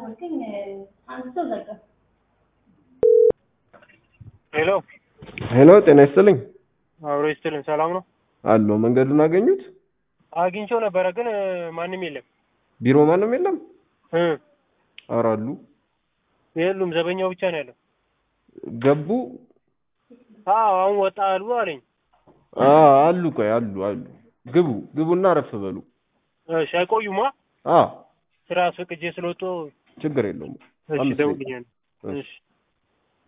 ደወልኩኝ አንስቶ ዘጋ። ሄሎ ሄሎ ጤና ይስጥልኝ አብሮ ይስጥልን። ሰላም ነው? አሎ መንገዱን አገኙት አግኝቼው ነበረ ግን እ፣ ማንም የለም ቢሮ ማንም የለም እ፣ ኧረ አሉ የሉም። ዘበኛው ብቻ ነው ያለው። ገቡ አዎ አሁን ወጣ አሉ አለኝ። አ አሉ ቆይ አሉ አሉ ግቡ ግቡና አረፍ በሉ እሺ አይቆዩማ። አ ስራ አስፈቅጄ ስለወጡ ችግር የለውም እሺ አምስት ደውልኛል። ደቂቃ። እሺ